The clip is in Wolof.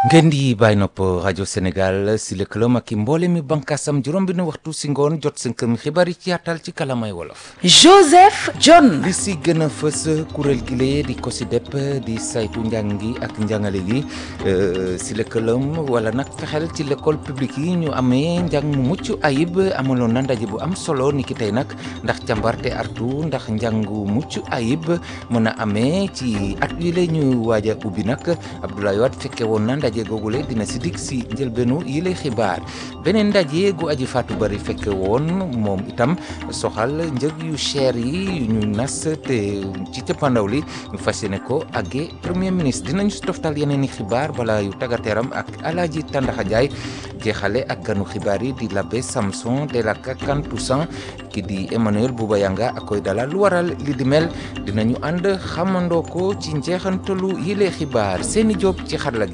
ngeen di bàyyi nopp rajo Sénégal si lëkkaloom ak i mboole mi bànkaasam juróom bi nu waxtu si ngoon jot seen kër xibaar yi ci yaatal ci kalamay wolof. Joseph John. li si gën a fës kuréel gi lee di COSYDEP di saytu njàng gi ak njàngale gi si lëkkaloom wala nag fexeel ci l'école publique yi ñu amee njàng mu mucc ayib amaloon na ndaje bu am solo ni ki tey nag ndax càmbarte artu ndax njàngu mucc ayib mën a amee ci at yi la ñu waaj a ubbi nag Abdoulaye Wade fekke woon na ndaje googule dina si dig si njëlbeenu yi lay xibaar beneen ndaje gu aji faatu bari fekke woon moom itam soxal njëg yu cher yi yu ñu nas te ci cëppandaw li ñu fas yéene ko àggee premier ministre dinañu si toftal yeneen i xibaar bala yu tàggateeram ak Alaaji Tàndaxa Jaay jeexale ak ganu xibaar yi di l'abbé Samson de la Kantoussan ki di Emmanuel Bouba Yanga ak koy dalal lu waral li di mel dinañu ànd xamandoo ko ci njeexantalu yi lay xibaar seeni job ci xarala gi